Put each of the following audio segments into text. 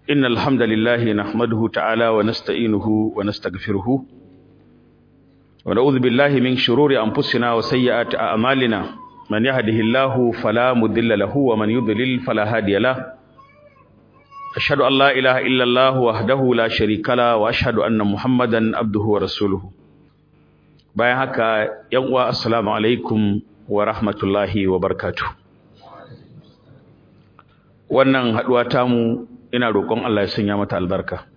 إن الحمد لله نحمده تعالى ونستعينه ونستغفره ونعوذ بالله من شرور أنفسنا وسيئات أعمالنا من يهده الله فلا مضل له ومن يضلل فلا هادي له أشهد أن لا إله إلا الله وحده لا شريك له وأشهد أن محمدا عبده ورسوله bayan haka yan uwa assalamu alaikum wa rahmatullahi wa barakatuh wannan haduwa tamu ina roƙon Allah ya sanya mata albarka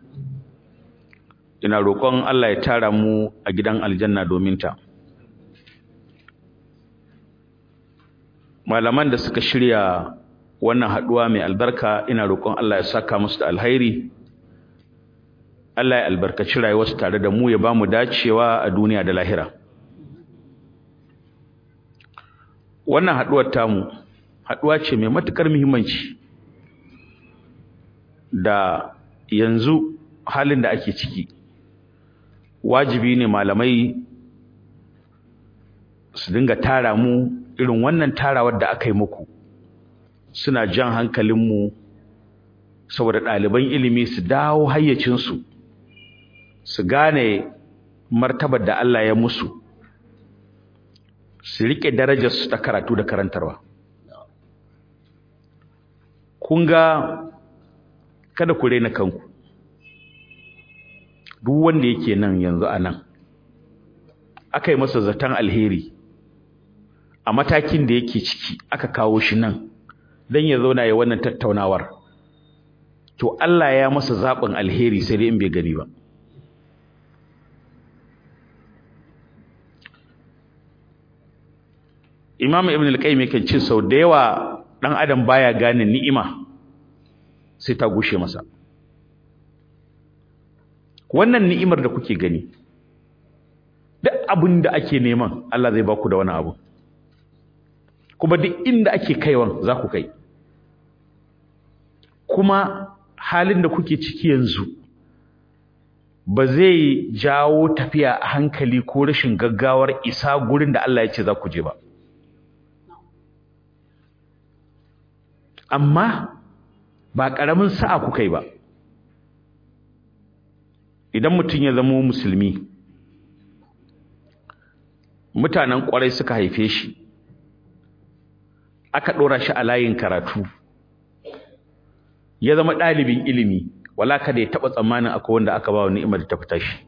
ina roƙon Allah ya tara mu a gidan aljanna domin ta malaman da suka shirya wannan haduwa mai albarka ina roƙon Allah ya saka musu da alhairi Allah ya albarkaci rayuwarsu tare da mu ya ba mu dacewa a duniya da lahira wannan haduwar tamu haduwa ce mai matukar muhimmanci da yanzu halin da ake ciki wajibi ne malamai su dinga tara mu irin wannan tarawar da aka yi muku suna jan hankalinmu saboda ɗaliban ilimi su dawo hayyacinsu su gane martabar da Allah ya musu su riƙe darajarsu ta karatu da karantarwa kun ga kada ku rena kanku duk wanda yake nan yanzu a nan aka yi masa zaton alheri a matakin da yake ciki aka kawo shi nan don ya zauna ya wannan tattaunawar to Allah ya masa zaɓin alheri sai dai in bai gani ba Imam Ibn al-Qayyim yake ce sau da yawa dan adam baya gane ni'ima sai ta gushe masa wannan ni'imar da kuke gani duk abin da ake neman Allah zai baku da wani abu kuma duk inda ake kaiwan za ku kai kuma halin da kuke ciki yanzu ba zai jawo tafiya a hankali ko rashin gaggawar isa gurin da Allah ya ce za ku je ba amma ba ƙaramin sa'a kuka yi ba idan mutum ya zama musulmi mutanen ƙwarai suka haife shi aka ɗora shi a layin karatu ya zama ɗalibin ilimi wala kada ya taɓa tsammanin akwai wanda aka ba wa ni'imar da ta fita shi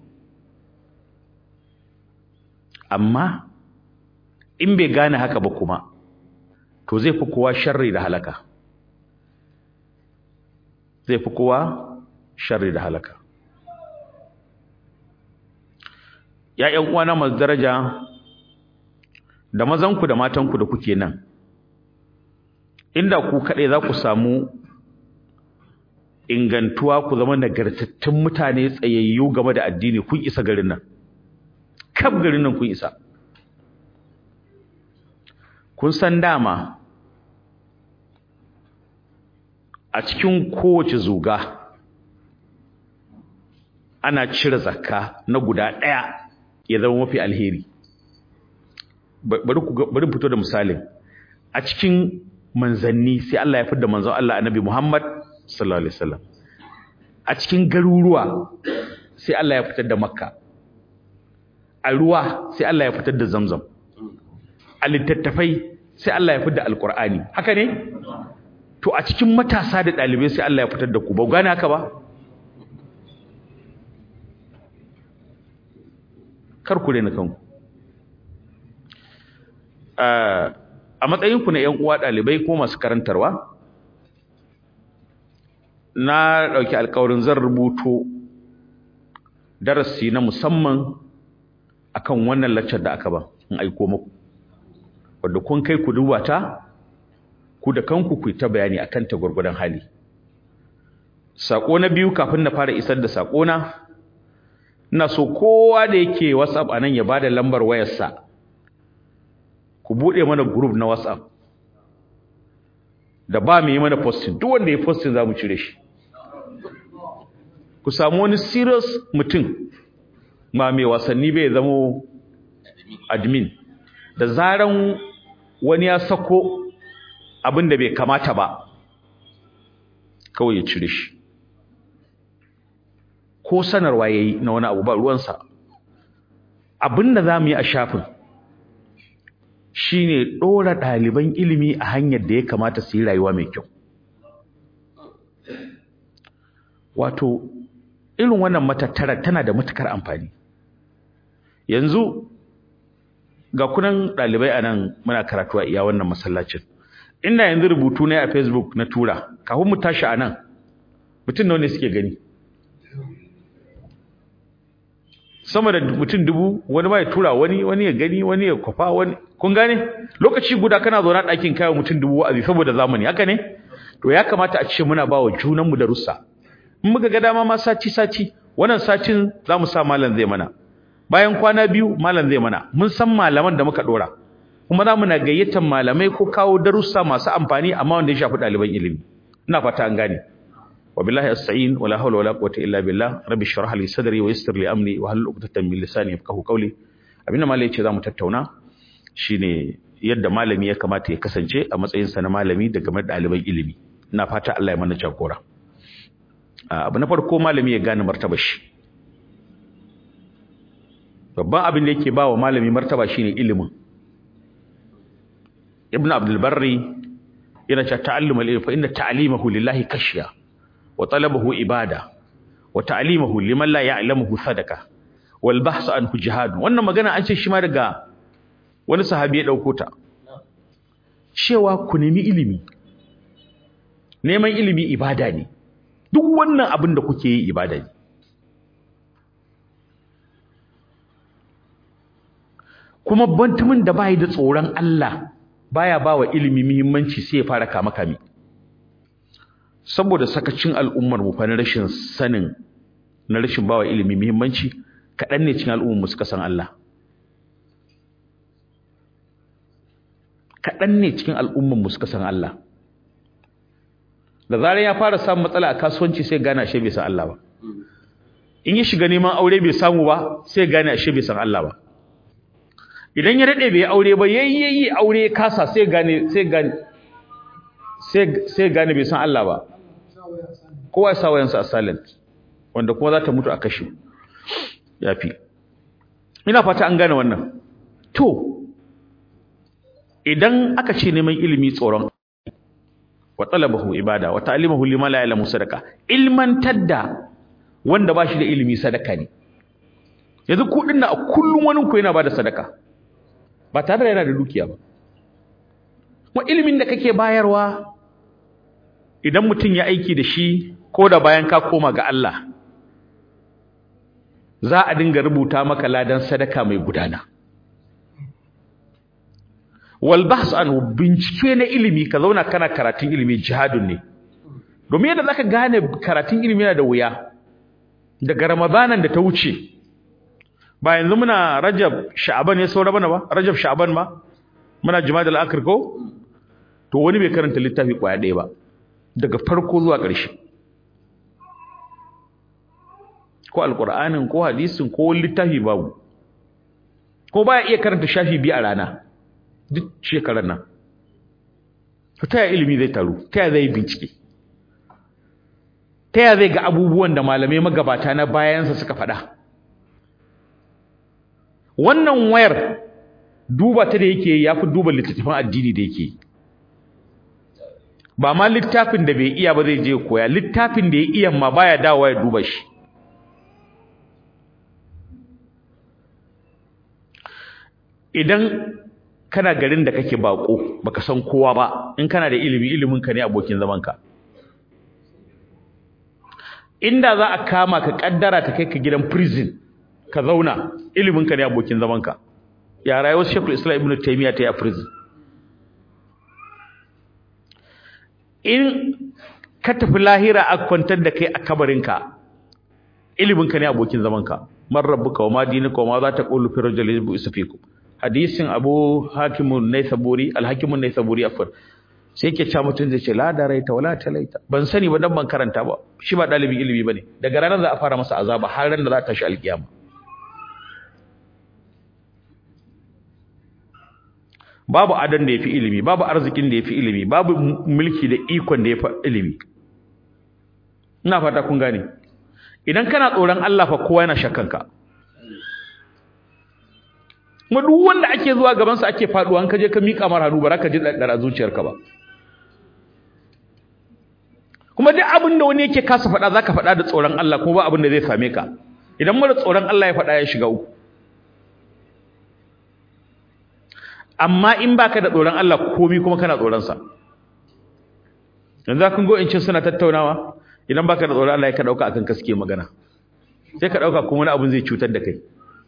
amma in bai gane haka ba kuma to zai fi kowa sharri da halaka zai fi kowa sharri da halaka ya ƴan uwana masu daraja da mazanku da matanku da kuke nan inda ku kaɗai za ku samu ingantuwa ku zama nagartattun mutane tsayayyu game da addini kun isa garin nan kaf garin nan kun isa kun san dama a cikin kowace zuga ana cire zakka na guda ɗaya ya zama mafi alheri bari fito da misalin a cikin manzanni sai Allah ya fidda manzon Allah annabi Muhammad sallallahu alaihi wasallam a cikin garuruwa sai Allah ya fitar da Makka a ruwa sai Allah ya fitar da Zamzam a littattafai sai Allah ya fitar da Alqur'ani haka ne to a cikin matasa da ɗalibai sai Allah ya fitar da ku ba gane haka ba kar ku rena kanku a matsayinku na ƴan uwa ɗalibai ko masu karantarwa na ɗauki alƙawarin zan rubuto darasi na musamman akan wannan laccar da aka ba in aiko muku wanda kun kai ku duba ta ku da kanku ku ta bayani akan ta gurgurdan hali sako na biyu kafin na fara isar da sako na ina so kowa da yake WhatsApp anan ya bada lambar wayarsa ku bude mana group na WhatsApp da ba mu yi mana posting duk wanda ya posting zamu cire shi ku samu wani serious mutum ma mai wasanni bai zamo admin da zaran wani ya sako abin da bai kamata ba kawai ya cire shi ko sanarwa yayi na wani abu ba ruwansa abinda zamu yi a shafin shine dora ɗaliban ilimi a hanyar da ya kamata su yi rayuwa mai kyau wato irin wannan matattara tana da matukar amfani yanzu ga kunan ɗalibai a nan muna karatu a iya wannan masallacin inda yanzu rubutu ne a facebook na tura kafin mu tashi a nan mutum nawa ne suke gani sama da mutum dubu wani ma ya tura wani wani ya gani wani ya kwafa wani kun gane lokaci guda kana zaune a ɗakin kayan mutum dubu wa'azi saboda zamani haka ne to ya kamata a ce muna ba wa junanmu da russa in muka ga dama ma sati sati wannan satin za mu sa malam zai mana bayan kwana biyu malam zai mana mun san malaman da muka dora kuma za mu na gayyatar malamai ko kawo darussa masu amfani amma wanda ya shafi ɗaliban ilimi ina fata an gane wa billahi asta'in wala hawla wala quwwata illa billah rabbi shrah li sadri wa yassir li amri wa hal 'uqdatan min lisani yafqahu qawli abinda malai yace zamu tattauna shine yadda malami ya kamata ya kasance a matsayin sa na malami da game da ɗaliban ilimi ina fata Allah ya mana jagora abu na farko malami ya gane martabar shi babban abin da yake ba wa malami martaba shine ilimin ibn abdul barri yana cewa ta'allumul ilmi fa inna ta'limahu lillahi kashiya wa talabahu ibada wa ta'limahu liman la ya'lamuhu sadaka wal bahsu anhu jihad wannan magana an ce shi ma daga wani sahabi ya dauko ta cewa ku nemi ilimi neman ilimi ibada ne duk wannan abin da kuke yi ibada ne kuma bantumin da bai da tsoron Allah baya bawa ilimi muhimmanci sai ya fara kama kami saboda sakacin al'ummar mu fa na rashin sanin na rashin bawa ilimi muhimmanci kadan ne cikin al'ummar mu suka san Allah kadan ne cikin al'ummar mu suka san Allah da zarar ya fara samun matsala a kasuwanci sai gane ashe bai san Allah ba in ya shiga neman aure bai samu ba sai gane ashe bai san Allah ba idan ya dade bai aure ba yayyayi aure kasa sai gane sai gane sai sai gane bai san Allah ba kowa ya sa wayansa a silent wanda kuma za ta mutu a kashe yafi ina fata an gane wannan to idan aka ce neman ilimi tsoron wa talabahu ibada wa ta'limuhu lima la ya'lamu sadaka ilman tadda wanda bashi da ilimi sadaka ne yanzu ku dinna a kullun wani ku yana bada sadaka ba tare da yana da dukiya ba kuma ilimin da kake bayarwa idan mutum ya aiki da shi ko da bayan ka koma ga Allah za a dinga rubuta maka ladan sadaka mai gudana wal bahs anhu bincike na ilimi ka zauna kana karatun ilimi jihadun ne domin yadda zaka gane karatun ilimi yana da wuya daga ramadanan da ta wuce ba yanzu muna rajab sha'aban ya saura bana ba rajab sha'aban ma muna jima'a al-akhir ko to wani bai karanta littafi kwaya ɗaya ba daga farko zuwa ƙarshe ko alqur'anin ko hadisin ko littafi babu ko baya iya karanta shafi biyu a rana duk shekarar nan to ta ilimi zai taru ta zai bincike ta zai ga abubuwan da malamai magabata na bayansa suka faɗa wannan wayar duba ta da yake ya fi duba littattafan addini da yake ba ma littafin da bai iya ba zai je koya littafin da ya iya ma baya dawowa ya duba shi idan kana garin da kake bako baka san kowa ba in kana da ilimi ilimin ka ne abokin zaman ka inda za a kama ka kaddara ta kai ka gidan prison ka zauna ilimin ka ne abokin zaman ka ya rayuwar Sheikhul Islam Ibn Taymiyyah ta yi a prison in ka tafi lahira a kwantar da kai a kabarin ka ilimin ka ne abokin zaman ka man rabbuka wa ma dinuka wa ma za ta qulu fi rajulin yusafikum hadisin Abu Hakimun Naisaburi Al-Hakimun Naisaburi afwan sai yake cewa mutun zai ce la daraita wala talaita ban sani ba dan ban karanta ba shi ba dalibin ilimi bane daga ranar za a fara masa azaba har ran da za ta shi alkiyama babu adan da yafi ilimi babu arzikin da yafi ilimi babu mulki da ikon da yafi ilimi ina fata kun gane idan kana tsoron Allah fa kowa yana shakkanka kuma duk wanda ake zuwa gaban sa ake faduwa an kaje ka mika mar hannu ba za ka ji daddara zuciyarka ba kuma duk abin da wani yake kasa faɗa zaka faɗa da tsoron Allah kuma ba abin da zai same ka idan mara tsoron Allah ya faɗa ya shiga uku amma in baka da tsoron Allah komai kuma kana tsoron sa yanzu kun go in cin suna tattaunawa idan baka da tsoron Allah ya ka dauka akan kaske magana sai ka dauka kuma wani abin zai cutar da kai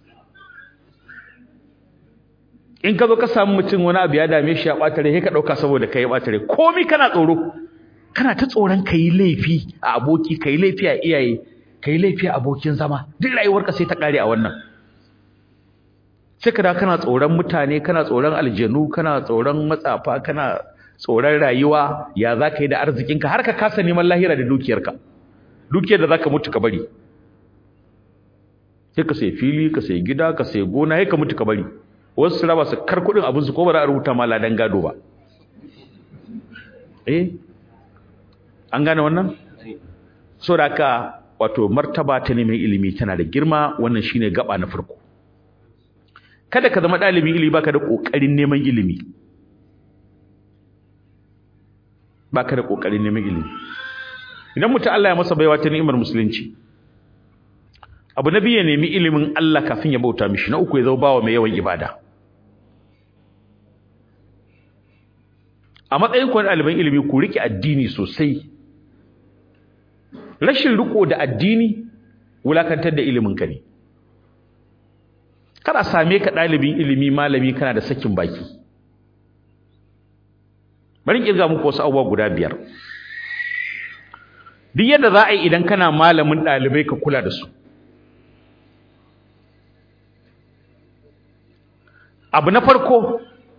in ka zo ka samu mutum wani abu ya dame shi ya ɓata rai sai ka dauka saboda kai ya ɓata rai komai kana tsoro kana ta tsoron ka yi laifi a aboki ka yi laifi a iyaye ka yi laifi a abokin zama duk rayuwarka sai ta ƙare a wannan sai ka da kana tsoron mutane kana tsoron aljanu kana tsoron matsafa kana tsoron rayuwa ya za ka yi da arzikinka har ka kasa neman lahira da dukiyarka dukiyar da za ka mutu ka bari sai ka sai fili ka sai gida ka sai gona sai ka mutu ka bari wasu su raba su kar kuɗin abinsu ko ba za a rubuta ma ladan gado ba eh an gane wannan so da haka wato martaba ta neman ilimi tana da girma wannan shine gaba na farko kada ka zama ɗalibin ilimi baka da ƙoƙarin neman ilimi baka da ƙoƙarin neman ilimi idan mutum Allah ya masa baiwa ta ni'imar musulunci abu na biyu ya nemi ilimin Allah kafin ya bauta mishi na uku ya zama bawa mai yawan ibada a matsayin ku na ɗaliban ilimi ku riƙe addini sosai rashin riko da addini wulakantar da ilimin ka ne kada same ka ɗalibin ilimi malami kana da sakin baki bari kirga muku wasu abubuwa guda biyar duk yadda za a yi idan kana malamin ɗalibai ka kula da su abu na farko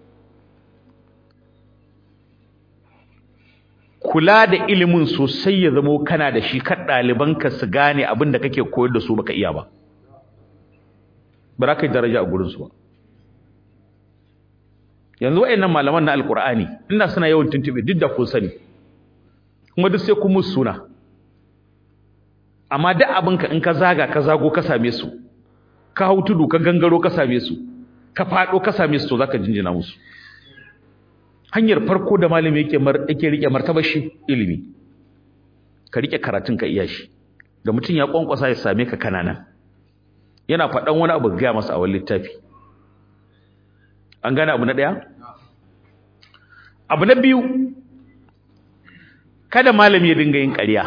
kula da ilimin sosai ya zamo kana da shi kan ɗalibanka su gane abin da kake koyar da su baka iya ba ba za ka yi daraja a gurinsu ba yanzu wa'annan malaman na alkur'ani ina suna yawan tuntube duk da kun sani kuma duk sai kun musu suna amma duk abinka in ka zaga ka zago ka same su ka hau tudu ka gangaro ka same su ka faɗo ka same su to zaka jinjina musu hanyar farko da malami yake yake rike martabar shi ilimi ka rike karatun ka iya shi da mutum ya kwankwasa ya same ka kanana yana faɗan wani abu ga masa a wani littafi an gane abu na ɗaya abu na biyu kada malami ya dinga yin ƙarya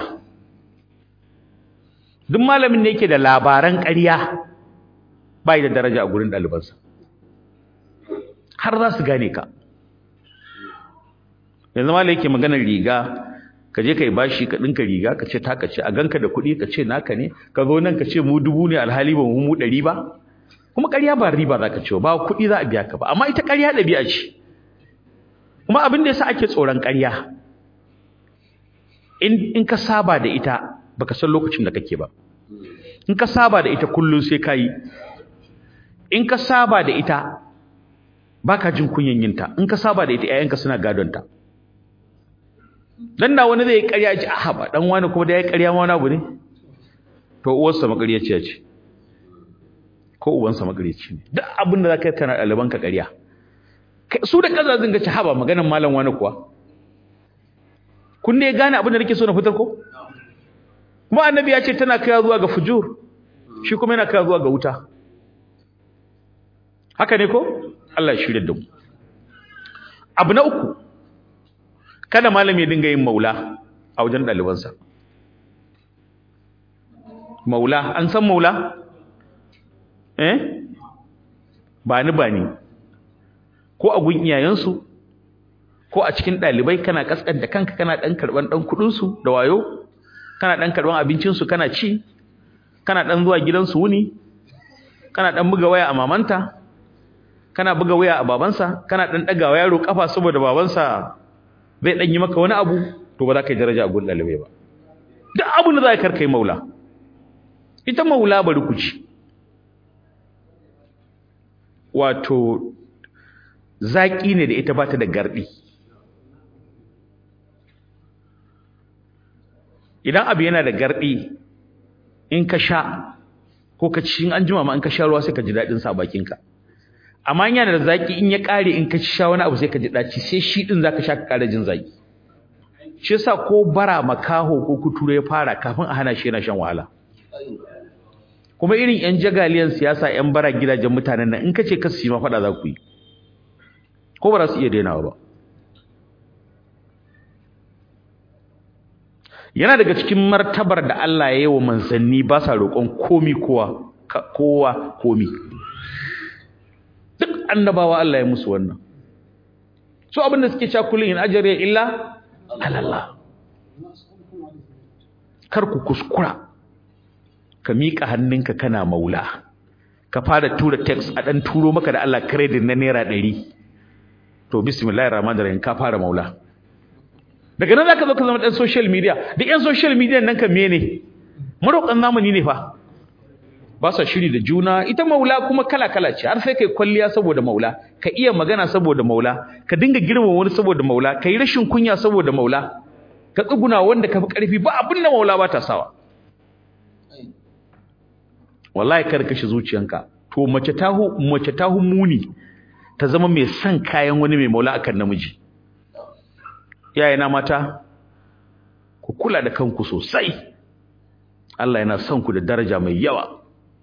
duk malamin ne yake da labaran ƙarya bai da daraja a gurin ɗalibansa har za su gane ka yanzu malami yake maganar riga ka je ka yi bashi ka ɗinka riga ka ce taka ce a ganka da kuɗi ka ce naka ne ka zo nan ka ce mu dubu ne alhali ba mu ɗari ba kuma ƙarya ba riba za ka ce ba kuɗi za a biya ka ba amma ita ƙarya ɗabi'a ce kuma abin da yasa ake tsoron ƙarya in in ka saba da ita baka san lokacin da kake ba in ka saba da ita kullun sai ka yi in ka saba da ita baka jin kunyan yinta in ka saba da ita ƴaƴanka suna gadonta dan da wani zai ƙarya ji aha ba dan wani kuma da ya ƙarya ma wani abu ne to uwarsa maƙaryaciya ce ko ubansa maƙaryaci ne duk abin da zaka yi kana ɗaliban ka ƙarya su da kazazin ga ci haba maganan malam wani kuwa kun ne gane abin da nake so na fitar ko kuma annabi ya ce tana kaiwa zuwa ga fujur shi kuma yana kaiwa zuwa ga wuta haka ne ko Allah ya shirya da mu abu na uku kada malami ya dinga yin maula a wajen ɗalibansa maula an san maula eh ba ni ba ni ko a gun iyayensu ko a cikin ɗalibai kana kaskanta kanka kana ɗan karɓan ɗan kuɗinsu da wayo kana ɗan karɓan abincinsu kana ci kana ɗan zuwa gidansu wuni kana ɗan buga waya a mamanta kana buga waya a babansa kana ɗan ɗaga wa yaro ƙafa saboda babansa zai ɗan yi maka wani abu to ba za ka yi daraja a gun ɗalibai ba duk abin da za ka karkai maula ita maula bari ku ci wato zaƙi ne da ita ba ta da garɗi idan abu yana da garɗi in ka sha ko ka ci in an jima ma in ka sha ruwa sai ka ji daɗin sa a bakinka amma in yana da zaki in ya ƙare in ka sha wani abu sai ka ji ɗaci sai shi ɗin zaka sha ka ƙara jin zaki shi yasa ko bara makaho ko kuturo ya fara kafin a hana shi yana shan wahala kuma irin yan jagaliyan siyasa yan bara gidajen mutanen nan in ka ce ka su yi ma faɗa za ku yi ko ba za su iya dainawa ba yana daga cikin martabar da Allah ya yi wa manzanni ba sa roƙon komi kowa kowa komi duk annabawa Allah ya musu wannan so abin da suke cewa kullun in ajriya illa alallah kar ku kuskura ka miƙa hannunka kana maula ka fara tura text a dan turo maka da Allah credit na naira 100 to bismillahir rahmanir rahim ka fara maula daga nan zaka zo ka zama dan social media duk yan social media nan kan mene maroƙan zamani ne fa ba sa shiri da juna ita maula kuma kala kala ce har sai kai kwalliya saboda maula ka iya magana saboda maula ka dinga girmama wani saboda maula kai rashin kunya saboda maula ka tsuguna wanda ka fi karfi ba abin da maula ba ta sawa wallahi kar kashe zuciyanka to mace tahu mace tahu muni ta zama mai son kayan wani mai maula akan namiji iyayena mata ku kula da kanku sosai Allah yana son ku da daraja mai yawa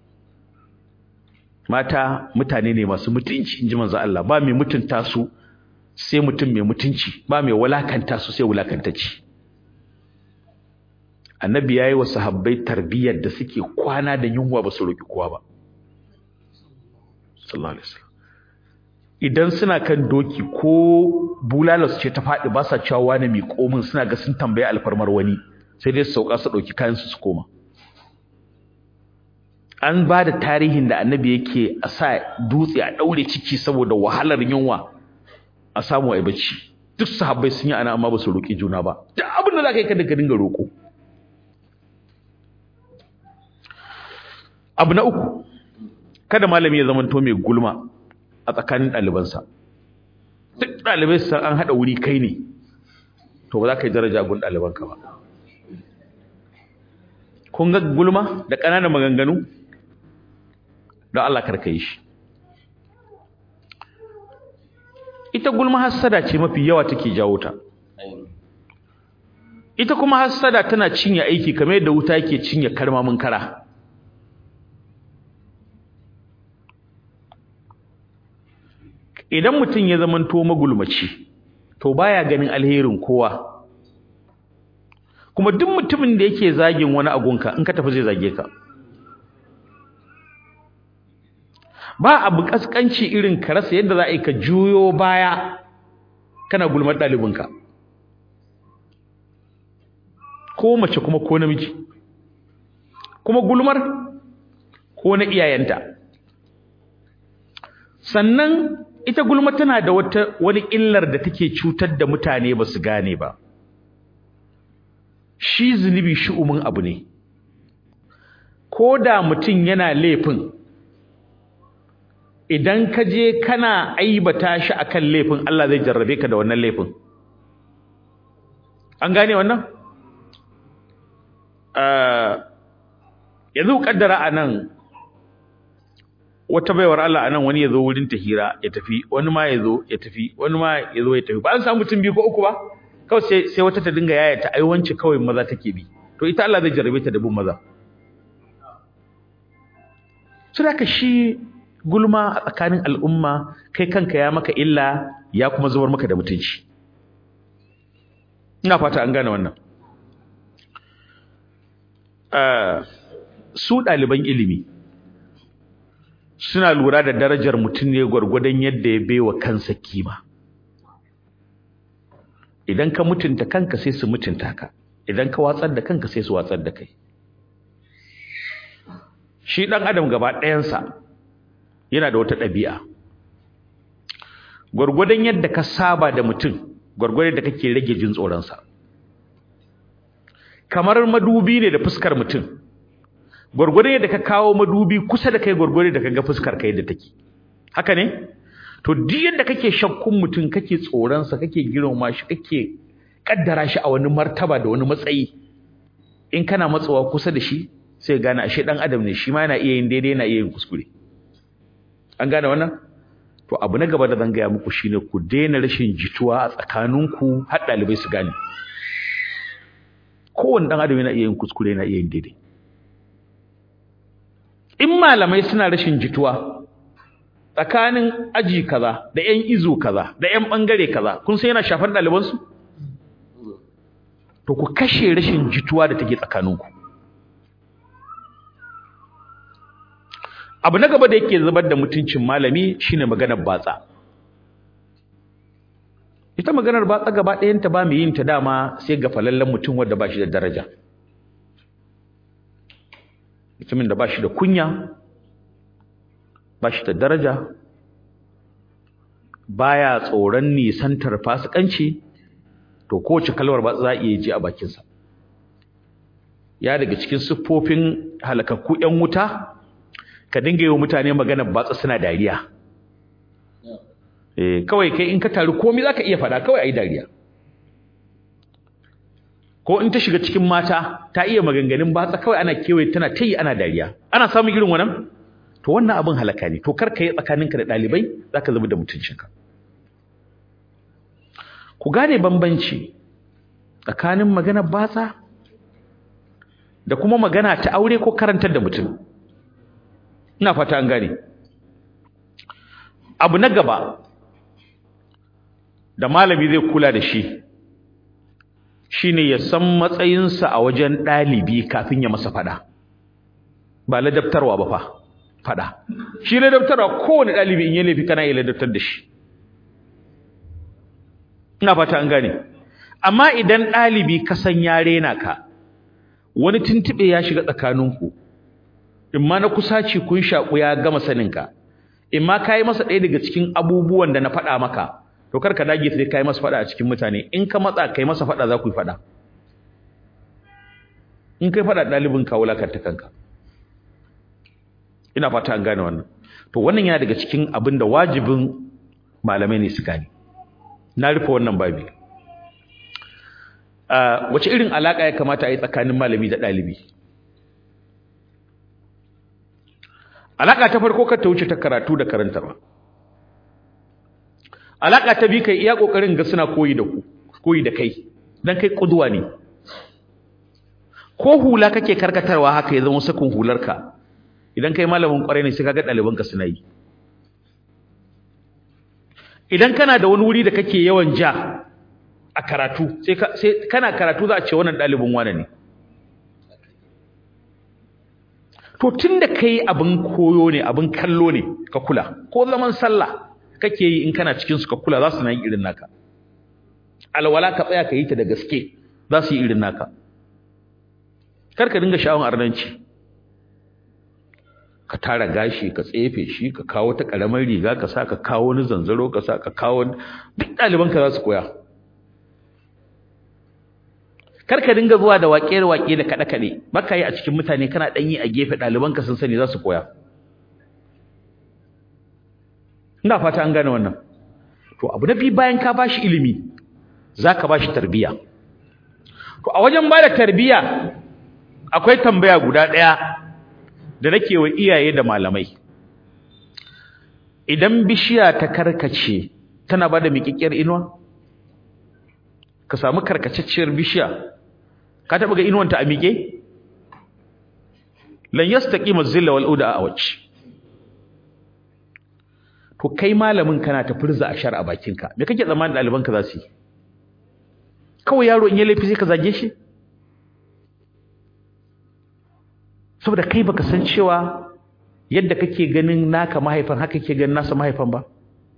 mata mutane ne masu mutunci inji manzo Allah ba mai mutunta su sai mutum mai mutunci ba mai walakanta su sai wulakantacci annabi yayi wa sahabbai tarbiyyar da suke kwana da yunwa ba su roki kowa ba sallallahu alaihi wasallam idan suna kan doki ko bulalas ce ta faɗi ba sa cewa wani mai komin suna ga sun tambaye alfarmar wani sai dai su sauka su ɗauki kayan su su koma an ba da tarihin da annabi yake a sa dutse a ɗaure ciki saboda wahalar yunwa a samu a bacci duk sahabbai sun yi ana amma ba su roƙi juna ba duk abin da za ka yi kada ka dinga roƙo abu na uku kada malami ya zamanto mai gulma a tsakanin ɗalibansa duk ɗalibai su san an haɗa wuri kai ne to ba za ka yi daraja gun ɗalibanka ba kun ga gulma da ƙananan maganganu don Allah karka yi shi ita gulma hassada ce mafi yawa take jawo ta ita kuma hassada tana cinye aiki kamar yadda wuta yake cinye karmamin kara idan mutum ya zamanto magulmaci to baya ganin alherin kowa kuma duk mutumin da yake zagin wani agunka in ka tafi zai zage ka ba abu kaskanci irin ka rasa yadda za a yi ka juyo baya kana gulmar ɗalibinka ko mace kuma ko namiji kuma gulmar ko na iyayenta sannan ita gulma tana da wata wani illar da take cutar da mutane ba su gane ba shi zunubi shi'umin abu ne ko da mutum yana laifin idan ka je kana aibata shi akan laifin Allah zai jarrabe ka da wannan laifin an gane wannan yanzu kaddara anan wata baiwar Allah anan wani yazo wurin ta hira ya tafi wani ma yazo ya tafi wani ma yazo ya tafi ba an samu mutum biyu ko uku ba kawai sai sai wata ta dinga yaya ta aiwanci kawai maza take bi to ita Allah zai jarrabe ta da bin maza saboda shi gulma a tsakanin al'umma kai kanka ya maka illa ya kuma zubar maka da mutunci ina fata an gane wannan su ɗaliban ilimi suna lura da darajar mutum ne gwargwadon yadda ya baiwa kansa kima idan ka mutunta kanka sai su mutunta ka idan ka watsar da kanka sai su watsar da kai shi ɗan adam gaba ɗayansa yana da wata ɗabi'a gwargwadon yadda ka saba da mutum gwargwadon da kake rage jin tsoronsa kamar madubi ne da fuskar mutum gwargwadon yadda ka kawo madubi kusa da kai gwargwadon da ka ga fuskar kai da take haka ne to duk yadda kake shakkun mutum kake tsoronsa kake girmama shi kake kaddara shi a wani martaba da wani matsayi in kana matsawa kusa da shi sai gane ashe dan adam ne shi ma yana iya yin daidai yana iya yin kuskure an gane wannan to abu na gaba da zan gaya muku shine ku daina rashin jituwa a tsakaninku har ɗalibai su gane kowane ɗan adam yana iya yin kuskure yana iya yin daidai in malamai suna rashin jituwa tsakanin aji kaza da ƴan izo kaza da ƴan ɓangare kaza kun san yana shafar ɗalibansu to ku kashe rashin jituwa da take tsakaninku abu na gaba da yake zubar da mutuncin malami shine maganar batsa ita maganar batsa gaba ɗayanta ba mai yin ta dama sai ga falallen mutum wanda ba shi da daraja mutumin da ba shi da kunya ba shi da daraja baya tsoron nisantar fasikanci to kowace kalmar ba za a iya ji a bakinsa ya daga cikin siffofin halakakku 'yan wuta ka dinga yi wa mutane magana batsa suna dariya eh kawai kai in ka taru komai zaka iya fada kawai ayi dariya ko in ta shiga cikin mata ta iya maganganun batsa kawai ana kewaye tana tayi ana dariya ana samun irin wannan to wannan abin halaka ne to kar ka yi tsakaninka da dalibai zaka zama da mutuncinka ku gane bambanci tsakanin magana batsa da kuma magana ta aure ko karantar da mutum ina fata an gane abu na gaba da malami zai kula da shi shine ya san matsayinsa a wajen ɗalibi kafin ya masa fada ba ladabtarwa ba fa fada shi ladabtarwa kowane ɗalibi in ya laifi kana iya ladabtar da shi ina fata an gane amma idan ɗalibi ka san ya rena ka wani tuntuɓe ya shiga tsakaninku in ma na kusaci kun shaƙu ya gama saninka in ma ka yi masa ɗaya daga cikin abubuwan da na faɗa maka to kar ka dage sai ka yi masa faɗa a cikin mutane in ka matsa ka yi masa faɗa za ku yi faɗa in kai faɗa ɗalibin ka wulakanta kanka ina fata an gane wannan to wannan yana daga cikin abin da wajibin malamai ne su gane na rufe wannan babi wace irin alaƙa ya kamata a yi tsakanin malami da ɗalibi Alaka ta farko ka ta wuce ta karatu da karantarwa. Alaka ta bi kai iya kokarin ga suna koyi da ku, koyi da kai. Dan kai kuduwa ne. Ko hula kake karkatarwa haka ya zama sakun hularka. Idan kai malamin kwarai ne sai kaga ɗalibanka suna yi. Idan kana da wani wuri da kake yawan ja a karatu, sai sai kana karatu za a ce wannan ɗalibin wane ne. to tunda kai abin koyo ne abin kallo ne ka kula ko zaman sallah kake yi in kana cikin su ka kula za su na yi irin naka alwala ka tsaya ka yi ta da gaske za su yi irin naka kar ka dinga sha'awar arnanci ka tara gashi ka tsefe shi ka kawo ta karamar riga ka sa ka kawo wani zanzaro ka sa ka kawo duk ɗaliban ka za su koya kar ka dinga zuwa da waƙe-waƙe da kaɗe-kaɗe baka yi a cikin mutane kana ɗan yi a gefe ɗalibanka sun sani za su koya ina fata an gane wannan to abu na biyu bayan ka bashi ilimi za ka bashi tarbiyya to a wajen ba da tarbiyya akwai tambaya guda ɗaya da nake wa iyaye da malamai idan bishiya ta karkace tana ba da miƙiƙiyar inuwa ka samu karkacecciyar bishiya ka taɓa ga inuwanta a miƙe lan yastaqima zilla wal uda a wacce to kai malamin kana ta furza ashar a bakinka me kake tsammanin ɗalibanka za su yi kawai yaro in ya laifi sai ka zage shi saboda kai baka san cewa yadda kake ganin naka mahaifan haka kake ganin nasa mahaifan ba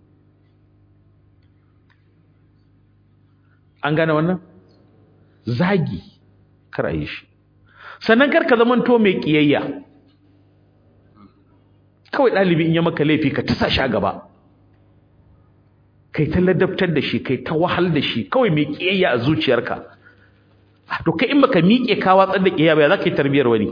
an gane wannan zagi kar a yi shi sannan kar ka zamanto mai kiyayya kawai ɗalibi in ya maka laifi ka tasa shi a gaba kai ta ladabtar da shi kai ta wahal da shi kawai mai kiyayya a zuciyarka to kai in baka miƙe ka watsar da kiyayya ba za ka yi tarbiyar wani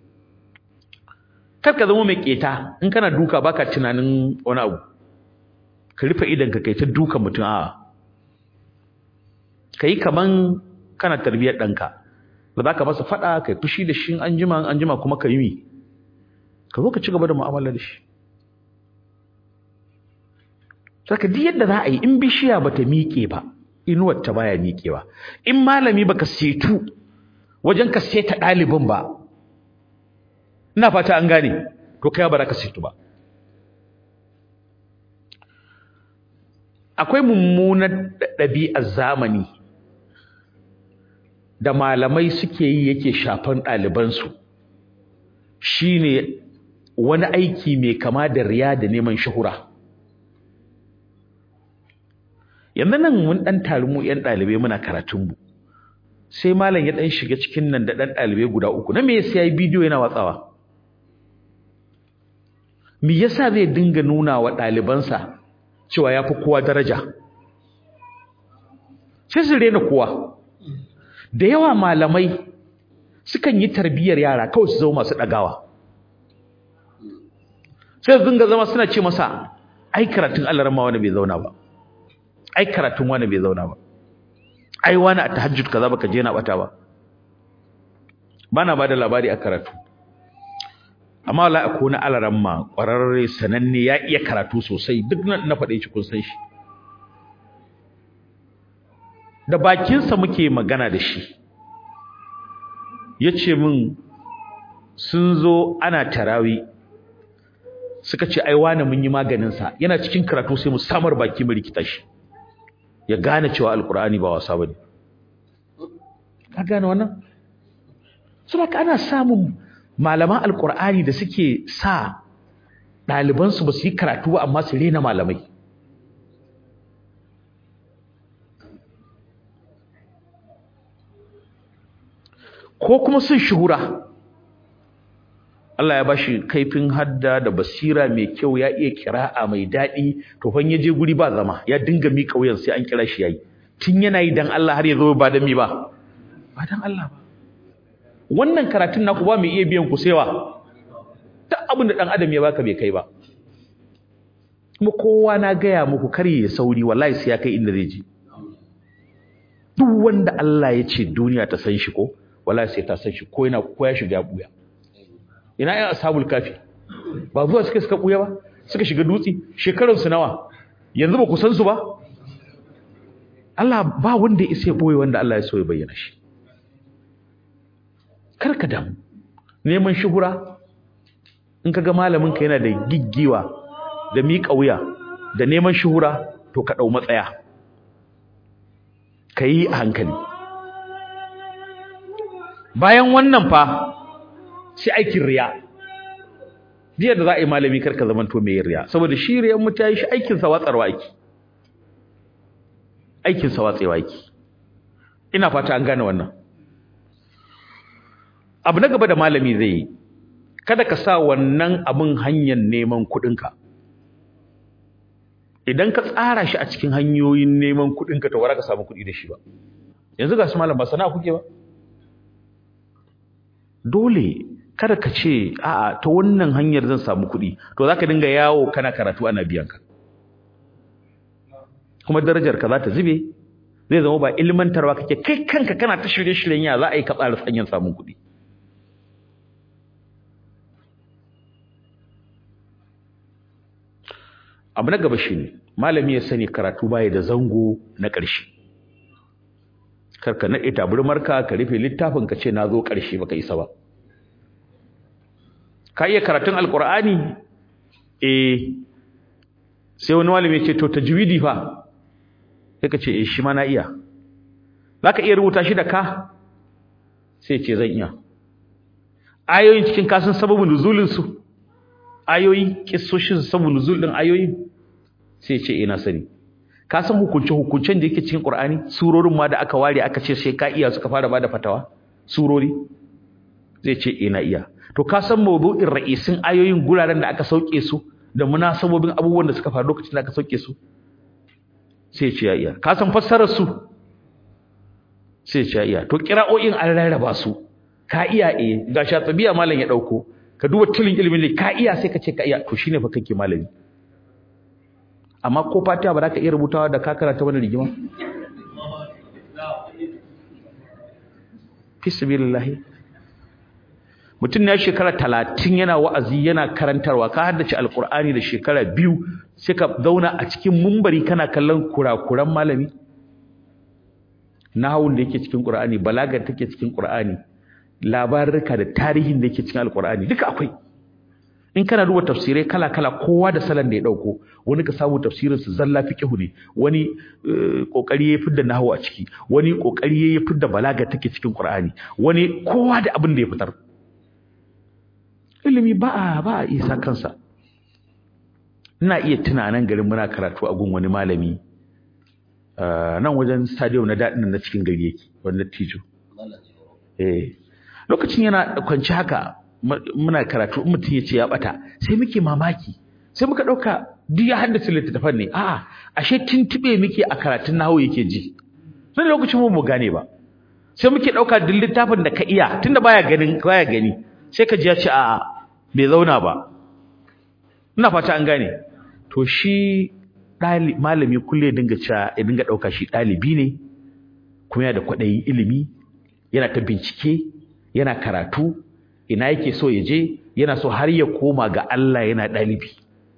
kar ka zama mai keta in kana duka baka tunanin wani abu ka rufe idan ka kai ta duka mutum a'a kai kaman kana tarbiyar ɗanka da za ka masa faɗa kai fushi da shi an jima an jima kuma ka yi mi ka zo ka ci gaba da mu'amala da shi saka duk yadda za a yi in bishiya bata miƙe ba inuwar ta baya miƙewa in malami baka setu wajen ka seta ɗalibin ba ina fata an gane to kai ba za ka setu ba akwai mummunar ɗabi'ar zamani da malamai suke yi yake shafan ɗalibansu shine wani aiki mai kama da riya da neman shahura yanzu nan mun ɗan tari mu ‘yan ɗalibai muna karatunmu sai malam ya ɗan shiga cikin nan da ɗan ɗalibai guda uku na me yasa ya yi bidiyo yana watsawa me yasa zai dinga nuna wa ɗalibansa cewa ya fi kowa daraja sai su rena kowa da yawa malamai sukan yi tarbiyyar yara kawai su zama masu ɗagawa sai su dinga zama suna ce masa ai karatun Allah rama wani bai zauna ba ai karatun wani bai zauna ba ai wani a tahajjud kaza baka je na bata ba bana bada labari a karatu amma wallahi akwai na alaramma kwararre sananne ya iya karatu sosai duk nan na faɗe shi kun san shi da bakinsa muke magana da shi yace min sun zo ana tarawi suka ce ai wani mun yi maganin sa yana cikin karatu sai mu samar baki mu rikita shi ya gane cewa alkur'ani ba wasa bane ka gane wannan saboda ana samun malaman alkur'ani da suke sa ɗaliban su ba su yi karatu ba amma su rena malamai ko kuma sun shuhura Allah ya bashi kaifin hadda da basira mai kyau ya iya kira'a mai daɗi to fa ya je guri ba zama ya dinga miƙa wuyan sai an kira shi yayi tun yana yi dan Allah har ya zo ba dan mi ba ba dan Allah ba wannan karatun naku ba mai iya biyan ku sewa duk abin da dan adam ya baka bai kai ba kuma kowa na gaya muku kar ya sauri wallahi sai ya kai inda zai je duk wanda Allah ya ce duniya ta san shi ko wallahi sai ta san shi ko yana ko ya shiga buya ina ƴan ashabul kafi ba zuwa suka suka buya ba suka shiga dutse shekarun su nawa yanzu ba ku san su ba Allah ba wanda ya isa boye wanda Allah ya so ya bayyana shi karka damu neman shuhura in kaga malamin ka yana da giggiwa da miƙa wuya da neman shuhura to ka dau matsaya kai a hankali bayan wannan fa sai aikin riya biyar da za a yi malami karka zaman to mai riya saboda shi riyan mutane shi aikin sa watsarwa aiki aikin sa watsewa aiki ina fata an gane wannan abu na gaba da malami zai yi kada ka sa wannan abin hanyar neman kuɗinka idan ka tsara shi a cikin hanyoyin neman kuɗinka to wara ka samu kuɗi da shi ba yanzu ga su malam ba sana'a kuke ba dole kada ka ce a'a ta wannan hanyar zan samu kuɗi to zaka dinga yawo kana karatu ana biyan ka kuma darajar ka za ta zube zai zama ba ilmantarwa kake kai kanka kana ta shirye-shiryen ya za a yi ka tsara hanyar samun kuɗi abu na gaba shine malami ya sani karatu baya da zango na ƙarshe karka naɗe taburmarka ka rufe littafin ka ce na zo ƙarshe baka isa ba ka iya karatun alƙur'ani eh sai wani malami ya ce to tajwidi fa sai ka ce eh shi ma na iya zaka iya rubuta shi da ka sai ce zan iya ayoyin cikin kasan sababin nuzulin su ayoyi kissoshin sababin nuzul din ayoyi sai ce ina sani ka san hukunce hukuncen da yake cikin Qur'ani surorin ma da aka ware aka ce sai ka iya suka fara bada fatawa surori zai ce ina iya to ka san mawdu'in ra'isin ayoyin guraren da aka sauke su da munasabobin abubuwan da suka faru lokacin da aka sauke su sai ce ya iya ka san fassarar su sai ce ya iya to qira'o'in an rarraba su ka iya eh ga shatabiya malam ya dauko ka duba tilin ilimin ne ka iya sai ka ce ka iya to shine fa kake malami amma ko fatiha ba za ka iya rubutawa da ka karanta wani rigima fi sabilillah mutum ya shekara talatin yana wa'azi yana karantarwa ka haddace alkur'ani da shekara biyu sai ka zauna a cikin mumbari kana kallon kurakuran malami nahawun da yake cikin qur'ani balagar take cikin qur'ani labarurka da tarihin da yake cikin alkur'ani duka akwai in kana duba tafsirai kala kala kowa da salon da ya dauko wani ka samu tafsirin su zalla fiqhu ne wani kokari ya fidda nahwu a ciki wani kokari ya fidda balaga take cikin qur'ani wani kowa da abin da ya fitar ilimi ba a ba a isa kansa ina iya tunanin garin muna karatu a gun wani malami nan wajen stadium na daɗin na cikin gari yake wanda tijo eh lokacin yana kwanci haka muna karatu in mutum ya ce ya bata sai muke mamaki sai muka ɗauka duk ya haddace littattafan ne a'a ashe tuntube muke a karatun nahawu yake ji sai lokacin mu mu gane ba sai muke ɗauka duk littafin da ka iya tunda baya ganin baya gani sai ka ji ya ce a'a bai zauna ba ina fata an gane to shi malami kulle ya dinga cewa ya dinga ɗauka shi ɗalibi ne kuma yana da kwaɗayin ilimi yana ta bincike yana karatu ina yake so ya je yana so har ya koma ga Allah yana ɗalibi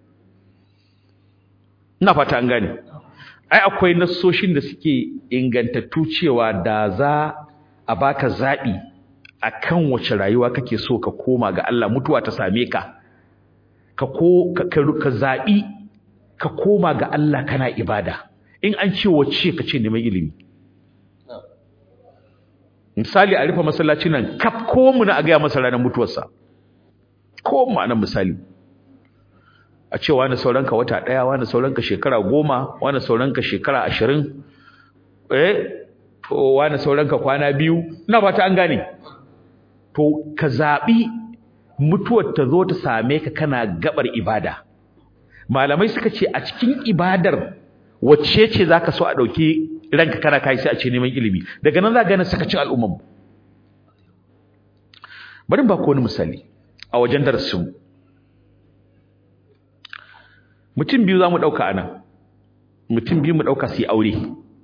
ina fata an gane ai akwai nassoshin da suke ingantattu cewa da za a baka zaɓi akan wace rayuwa kake so ka koma ga Allah mutuwa ta same ka ka ko ka zaɓi ka koma ga Allah kana ibada in an ce wace ka ce neman ilimi misali a rufe masallaci nan kaf ko mu na a gaya masa ranar mutuwarsa ko mu anan misali a ce wani sauranka wata ɗaya wani sauranka shekara goma wani sauranka shekara ashirin eh wani sauranka kwana biyu ina fata an gane to ka zaɓi mutuwar ta zo ta same ka kana gabar ibada malamai suka ce a cikin ibadar wacce ce zaka so a ɗauki ranka kana kai sai a ce neman ilimi daga nan za ka gane sakacin al'umman bari ba ku wani misali a wajen darasin mutum biyu za mu ɗauka anan mutum biyu mu ɗauka su yi aure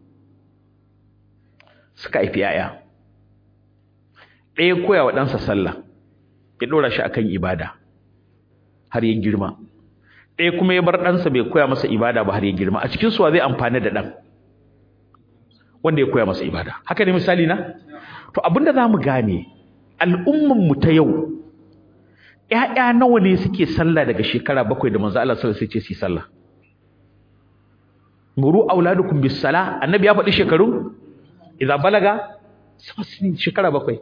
suka haifi 'ya'ya ɗaya koya wa ɗansa sallah ya ɗora shi akan ibada har ya girma ɗaya kuma ya bar ɗansa bai koya masa ibada ba har ya girma a cikin suwa zai amfani da ɗan wanda ya koya masa ibada haka ne misali na to abinda za mu gane al'umman mu ta yau ƴaƴa nawa ne suke sallah daga shekara bakwai da manzo Allah sallallahu alaihi wasallam sai ce su sallah muru auladukum bis sala annabi ya faɗi shekaru idza balaga shekara bakwai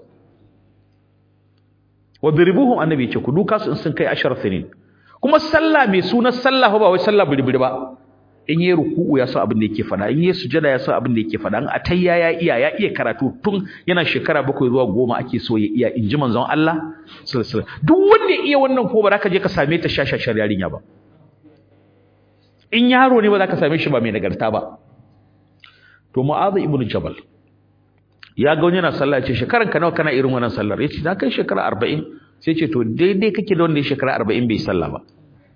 wadribuhum annabi ce ku duka su in sun kai ashar sinin kuma sallah mai sunan sallah ba wai sallah birbiri ba in yi ruku'u ya san abin da yake fada in yi sujada ya san abin da yake fada in atayya ya iya ya iya karatu tun yana shekara bakwai zuwa goma ake so ya iya in ji manzon Allah sallallahu alaihi wasallam duk wanda ya iya wannan ko ba za ka je ka same ta shashashar yarinya ba in yaro ne ba za ka same shi ba mai nagarta ba to mu'adh ibnu jabal ya ga wani yana sallah ya ce shekaran ka nawa kana irin wannan sallar ya ce na kai shekara arba'in sai ce to daidai kake da wanda ya shekara arba'in bai sallah ba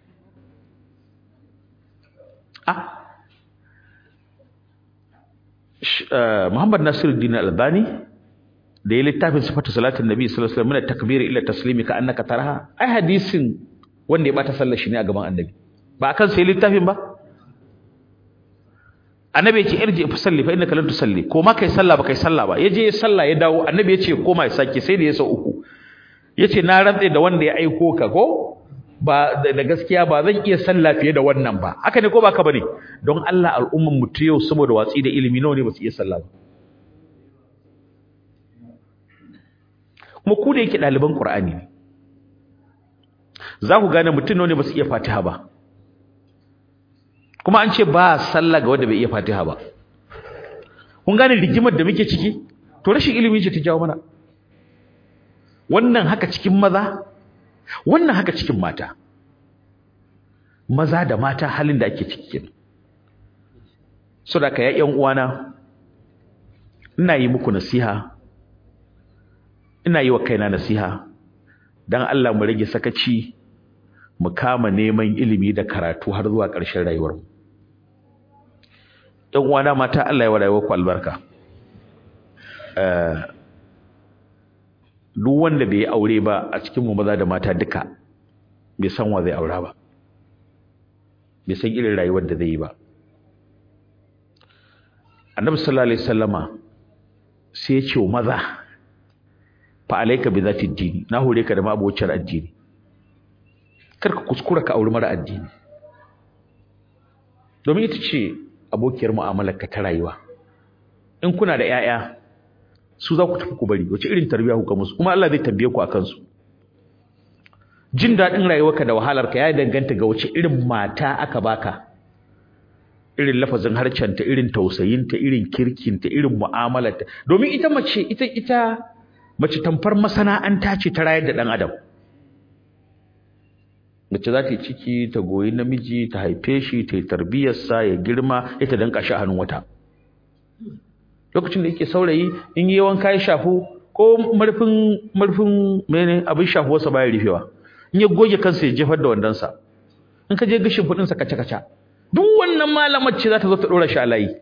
ah Muhammad Nasiruddin Albani da ya littafin sifatu salatin nabi sallallahu alaihi wasallam min takbiri ila taslimi ka annaka taraha ai hadisin wanda ya bata sallar shi ne a gaban annabi ba akan sai littafin ba annabi ya ce irji fa salli fa innaka lam tusalli ko ma kai sallah ba kai sallah ba yaje ya sallah ya dawo annabi ya ce koma ya sake sai da ya sau uku yace na rantse da wanda ya aiko ka ko ba da gaskiya ba zan iya sallah fiye da wannan ba haka ne ko ba ka bane don Allah al'umman mu ta yau saboda watsi da ilimi nawa ne ba su iya sallah ba kuma ku da yake ɗaliban Qur'ani ne za ku gane mutum nawa ne ba su iya Fatiha ba kuma an ce ba sallah ga wanda bai iya Fatiha ba kun gane rigimar da muke ciki to rashin ilimi ce ta jawo mana wannan haka cikin maza wannan haka cikin mata maza da mata halin da ake ciki kenan so da ka ƴan uwana ina yi muku nasiha ina yi wa kaina nasiha dan Allah mu rage sakaci mu kama neman ilimi da karatu har zuwa ƙarshen rayuwarmu ‘yan uwana mata Allah ya wa rayuwarku albarka duk wanda bai yi aure ba a cikin mu maza da mata duka bai san wa zai aura ba bai san irin rayuwar da zai yi ba annabi sallallahu alaihi wasallama sai ya ce wa maza fa alayka bi zati dini na hore ka da mabocin addini kar ka kuskura ka auri mara addini domin ita ce abokiyar mu'amalar ka ta rayuwa in kuna da 'ya'ya su za ku tafi ku bari wace irin tarbiyya ku ga musu kuma Allah zai tambaye ku akan su jin daɗin rayuwarka da wahalarka ya danganta ga wace irin mata aka baka irin lafazin harcenta irin tausayinta irin kirkinta irin mu'amalarta domin ita mace ita ita mace tamfar masana'anta ce ta rayar da ɗan adam mace za ta yi ciki ta goyi namiji ta haife shi ta yi tarbiyyarsa ya girma ita danka shi a hannun wata lokacin da yake saurayi in yi wanka ya shafu ko marfin marfin mene abin shafuwarsa baya rufewa in ya goge kansa ya jefar da wandonsa in ka je gashin fudinsa kaca kaca duk wannan malamar ce za ta zo ta dora shi a layi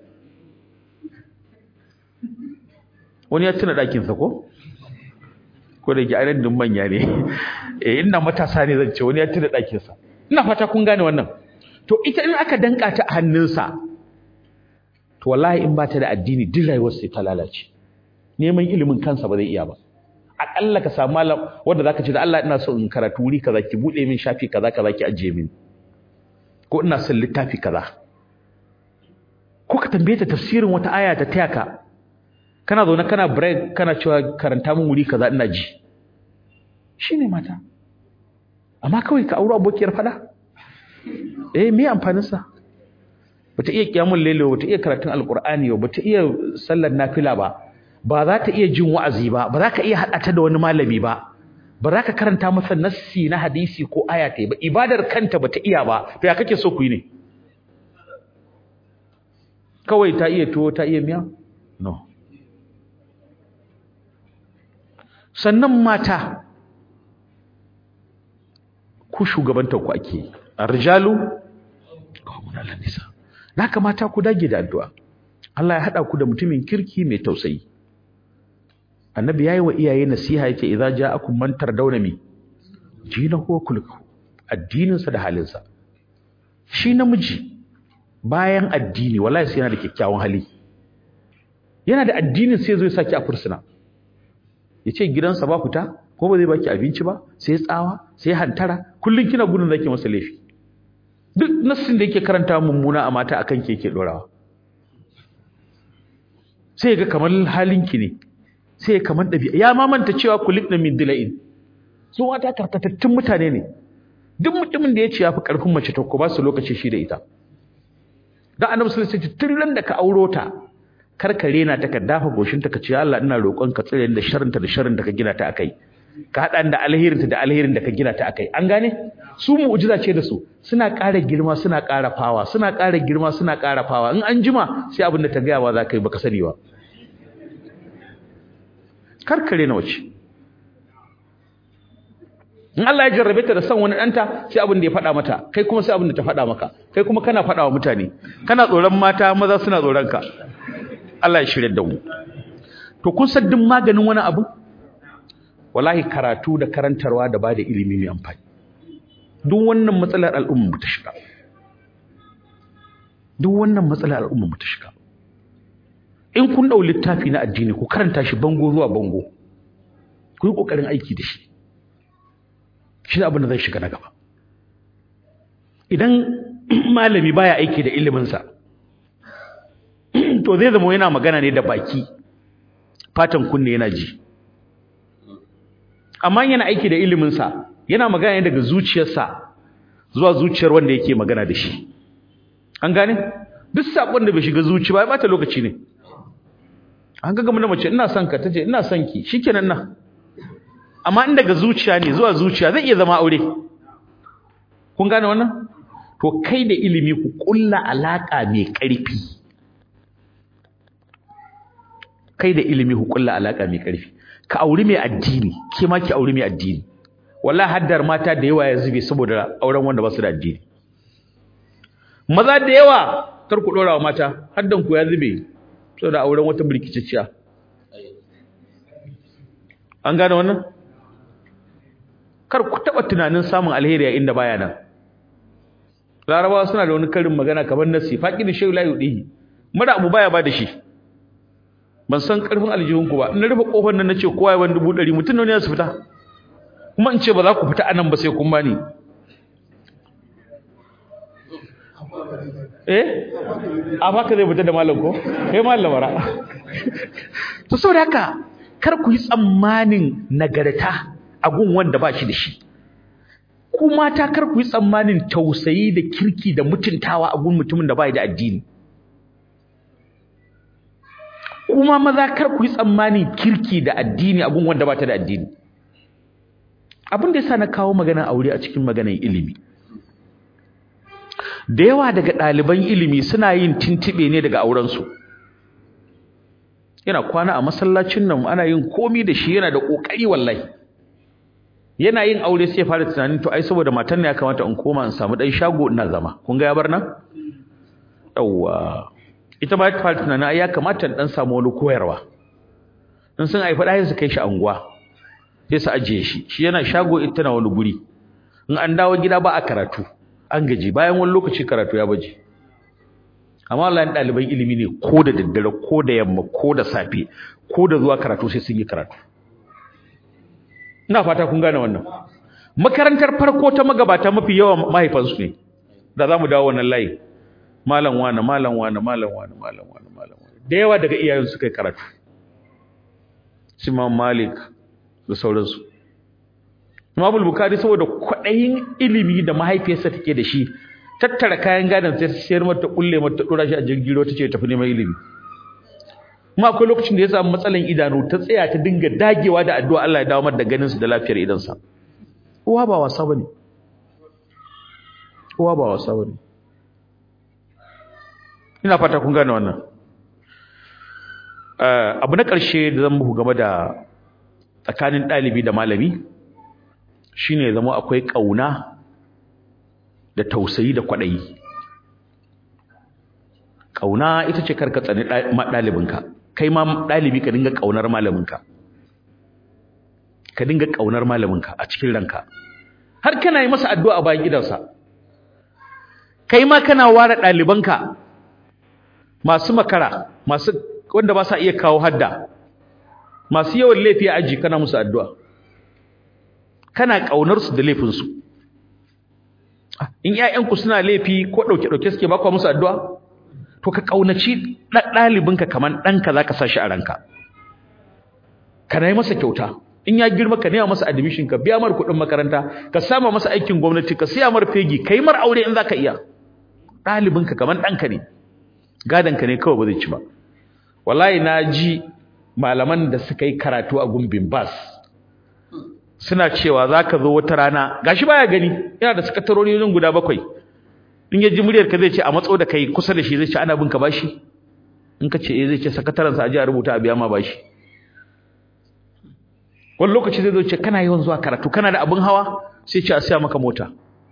wani ya tuna ɗakinsa ko ko da ke ainihin din manya ne eh ina matasa ne zan ce wani ya tuna ɗakinsa ina fata kun gane wannan to ita in aka danka ta a hannunsa to wallahi in ba ta da addini duk rayuwar sai ta lalace neman ilimin kansa ba zai iya ba akalla ka samu malam wanda zaka ce da Allah ina so in karatu wuri kaza ki bude min shafi kaza kaza ki ajiye min ko ina son littafi kaza ko ka tambaye ta tafsirin wata aya ta taya ka kana zaune kana break kana cewa karanta min wuri kaza ina ji shine mata amma kawai ka aure abokiyar fada eh me amfanin sa bata iya kiyamul layl bata iya karatun alqur'ani ba bata iya sallar nafila ba ba za ta iya jin wa'azi ba ba za ka iya hada ta da wani malami ba ba za ka karanta masa nassi na hadisi ko aya ta ba ibadar kanta bata iya ba to ya kake so ku yi ne kawai ta iya tuwo ta iya miya no sannan mata ku shugabantar ku ake arjalu qawmun nisa naka mata ku dage da addu'a Allah ya hada ku da mutumin kirki mai tausayi annabi yayi wa iyaye nasiha yake idza ja'akum man tardawna mi dinahu wa kulluhu addinin sa da halin sa shi namiji bayan addini wallahi sai yana da kyakkyawan hali yana da addinin sai zo ya saki a fursuna yace gidansa ba fita ko ba zai baki abinci ba sai tsawa sai hantara kullun kina gudun zaki masa laifi duk nassin da yake karanta mummuna a mata akan ke yake dorawa sai ga kamar halinki ne sai kamar dabi'a ya ma manta cewa kulikna min dila'in su mata karkatattun mutane ne duk mutumin da ya ce yafi karfin mace to ko ba su lokaci shi da ita dan annabi sallallahu alaihi wasallam tun da ka auro ta karkare na ta ka dafa goshinta ka ce Allah ina roƙon ka tsire da sharrinta da sharrin da ka gina ta akai ka haɗa da alherinta da alherin da ka gina ta akai an gane su mu'jiza ce da su suna ƙara girma suna ƙara fawa suna ƙara girma suna ƙara fawa in an jima sai abin da ta gaya wa za ka yi baka sani ba karkare na wace in Allah ya jarrabe ta da son wani ɗanta sai abin da ya faɗa mata kai kuma sai abin da ta faɗa maka kai kuma kana faɗa wa mutane kana tsoron mata maza suna tsoron ka Allah ya shirya da mu to kun san duk maganin wani abu wallahi karatu da karantarwa da bada ilimi mai amfani duk wannan matsalar al'umma mu ta shiga duk wannan matsalar al'umma mu ta shiga in kun dau littafi na addini ku karanta shi bango zuwa bango ku yi kokarin aiki da shi shi abin da zai shiga na gaba idan malami baya aiki da iliminsa to zai zama yana magana ne da baki fatan kunne yana ji amma yana aiki da iliminsa yana magana ne daga zuciyarsa zuwa zuciyar wanda yake magana da shi an gane duk sakon da bai shiga zuci ba ya bata lokaci ne an ga gama da mace ina son ka tace ina son ki shikenan nan amma in daga zuciya ne zuwa zuciya zai iya zama aure kun gane wannan to kai da ilimi ku kulla alaka mai ƙarfi kai da ilimi ku kulla alaka mai ƙarfi ka auri mai addini ke ma ki auri mai addini wallahi haddar mata da yawa ya zube saboda auren wanda ba su da addini maza da yawa kar ku dora wa mata haddan ku ya zube saboda auren wata birkiciciya an gane wannan kar ku taba tunanin samun alheri a inda baya nan larabawa suna da wani karin magana kamar nasi faqidi shay la yudihi mara abu baya ba da shi ban san karfin aljihun ku ba in rufe kofar nan nace kowa ya ban dubu ɗari mutum ne su fita kuma in ce ba za ku fita anan ba sai kun bani eh a baka zai fita da malam ko kai malam bara to saboda haka kar ku yi tsammanin nagarta a gun wanda ba shi da shi ku mata kar ku yi tsammanin tausayi da kirki da mutuntawa a gun mutumin da bai da addini kuma maza kar ku yi tsammanin kirki da addini a gun wanda ba ta da addini abin da yasa na kawo maganar aure a cikin maganar ilimi da yawa daga ɗaliban ilimi suna yin tintibe ne daga aurensu yana kwana a masallacin nan ana yin komi da shi yana da ƙoƙari wallahi yana yin aure sai fara tunanin to ai saboda matan ne ya kamata in koma in samu dan shago ina zama kun ga ya bar nan yawa ita ma ta fara tunanin ai ya kamata in dan samu wani koyarwa in sun haifa ɗaya su kai shi anguwa sai su ajiye shi shi yana shago ita na wani guri in an dawo gida ba a karatu an gaji bayan wani lokaci karatu ya baje amma Allah ɗaliban ilimi ne ko da daddare ko da yamma ko da safe ko da zuwa karatu sai sun yi karatu ina fata kun gane wannan makarantar farko ta magabata mafi yawan mahaifansu ne da za mu dawo wannan layi malam wani malam wani malam wani malam wani malam wani da yawa daga iyayen su kai karatu Imam Malik da sauransu Imam Bukhari saboda kwaɗayin ilimi da mahaifiyarsa take da shi tattara kayan gadon sai sayar mata kulle mata dora shi a jirgin ruwa tace tafi neman ilimi kuma akwai lokacin da ya samu matsalan idanu ta tsaya ta dinga dagewa da addu'a Allah ya dawo mata da ganin su da lafiyar idansa uwa ba wasa bane uwa ba wasa bane ina fata kun gane wannan abu na ƙarshe da zan muku game da tsakanin ɗalibi da malami shine zama akwai ƙauna da tausayi da kwaɗayi ƙauna ita ce karka tsani ɗalibinka kai ma ɗalibi ka dinga ƙaunar malaminka ka dinga ƙaunar malaminka a cikin ranka har kana yi masa addu'a a bayan gidansa kai ma kana ware ɗalibanka masu makara masu wanda ba sa iya kawo hadda masu yawan laifi a aji kana musu addu'a kana ƙaunar su da laifinsu in ƴaƴanku suna laifi ko ɗauke-ɗauke suke ba ku musu addu'a to ka ƙaunaci ɗalibinka kamar ɗanka za ka sa shi a ranka ka na yi masa kyauta in ya girma ka nema masa admission ka biya mar kuɗin makaranta ka sama masa aikin gwamnati ka siya mar fegi ka yi mar aure in za ka iya ɗalibinka kamar ɗanka ne gadonka ne kawai ba zai ci ba wallahi na ji malaman da suka yi karatu a gumbin bas suna cewa za ka zo wata rana gashi baya gani yana da sakatarori wajen guda bakwai in ya ji muryar ka zai ce a matso da kai kusa da shi zai ce ana bin ka bashi in ka ce eh zai ce sakatarensa a ji a rubuta a biya ma bashi wani lokaci zai zo ce kana yawan zuwa karatu kana da abin hawa sai ce a siya maka mota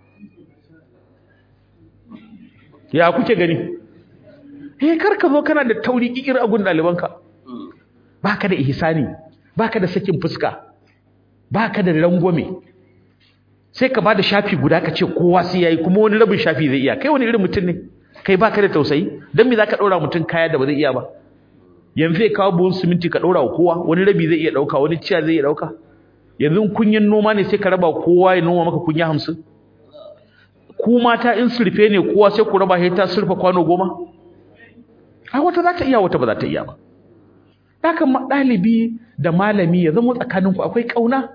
ya kuke gani eh kar ka zo kana da tauri kikir a gun ɗalibanka baka da ihsani baka da sakin fuska baka da rangwame sai ka bada shafi guda ka ce kowa sai yayi kuma wani rabin shafi zai iya kai wani irin mutum ne kai baka da tausayi dan me zaka daura mutum kaya da ba zai iya ba yanzu zai kawo buhun siminti ka daura wa kowa wani rabi zai iya dauka wani ciya zai iya dauka yanzu kunyin noma ne sai ka raba kowa ya noma maka kunya hamsin ku mata in surfe ne kowa sai ku raba ta surfa kwano goma ai wata za ta iya wata ba za ta iya ba haka ɗalibi da malami ya zama tsakaninku akwai ƙauna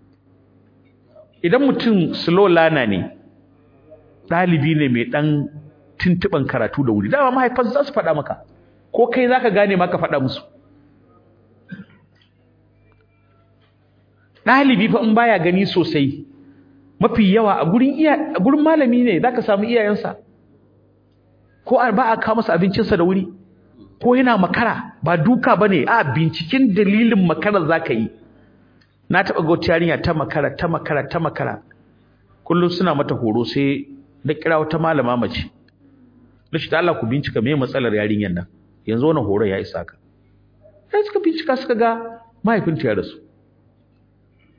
idan mutum slow lana ne ɗalibi ne mai ɗan tuntuɓan karatu da wuri dama mahaifan za su faɗa maka ko kai za ka gane maka faɗa musu ɗalibi fa in baya gani sosai mafi yawa a gurin iya a gurin malami ne zaka samu iyayensa ko ba a kawo masa abincinsa da wuri ko yana makara ba duka bane a binciken dalilin makarar zaka yi na taba ga wata yarinya ta makara ta makara ta makara kullum suna mata horo sai na kira wata malama mace nace da Allah ku bincika me matsalar yarinyar nan yanzu wannan horo ya isa ka sai suka bincika suka ga mahaifinta ya rasu